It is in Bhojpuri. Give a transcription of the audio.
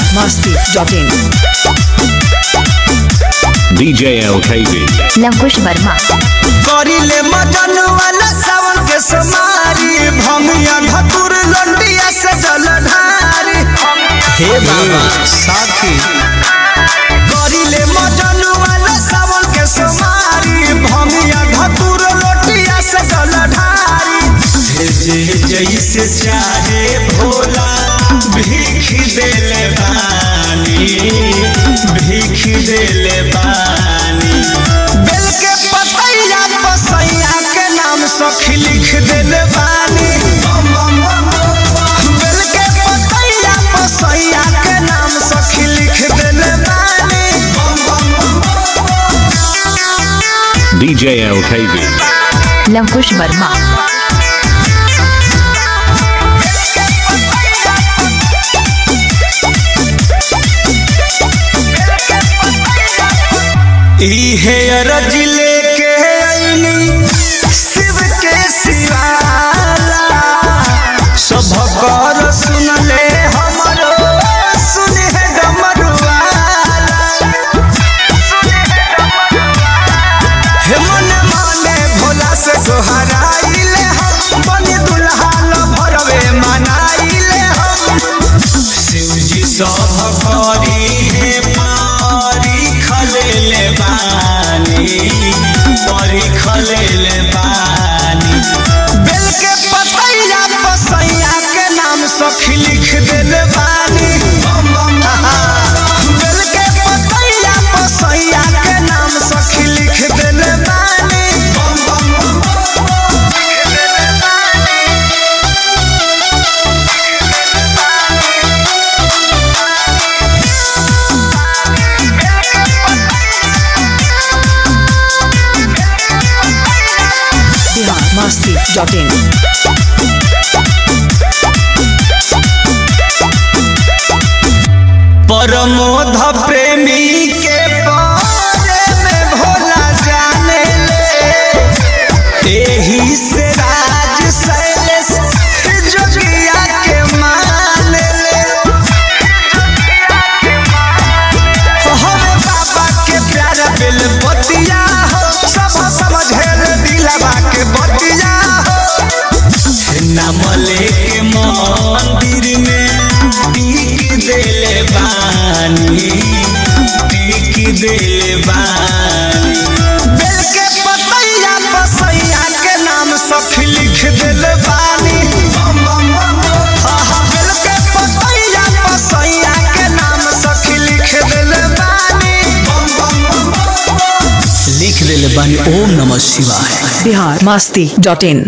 masti.in DJ LKV. Lavkush Verma करिले मदन वाला सावन के समारी भमिया धतुर लंडिया से जलधारी हे बाबा साथी करिले मदन वाला सावन के समारी भमिया धतुर लंडिया से जलधारी भेजे जैसे चाहे भोला भीख देले बानी भीख देले बानी बेल के पतैया पसैया के नाम सखी लिख देले बानी बेल के पतैया पसैया के नाम सखी लिख देले बानी DJ LKV. लवकुश वर्मा इहे अरज लेके आईनी शिव के सिवाला सब कर सुन ले हमरो सुन है डमरुआला हे मन माने भोला से सोहराइले हम बनी दुल्हा न भरवे मनाइले हम शिवजी सब करी हे पारी खलेले बानी पारी खलेले बानी बेल के पतैया पसैया के नाम सखी लिख देले बानी बेल के पतैया पसैया के नाम सखी लिख देले बानी Bihar masti.in परमोध प्रेमी के बारे में भोला जाने ले एही से राज शैलेश जोगिया के मान ले हरे बाबा के प्यारा बेल बतिया हो सब समझे दिलवा के बतिया हो नाम लेके मंदिर में टीक देले बानी टीक देले बानी बेल के पतैया पसैया के नाम सखी लिख देले बानी हा हा बेल के पतैया पसैया के नाम सखी लिख देले बानी लिख देले बानी ओम नमः शिवाय Bihar masti.in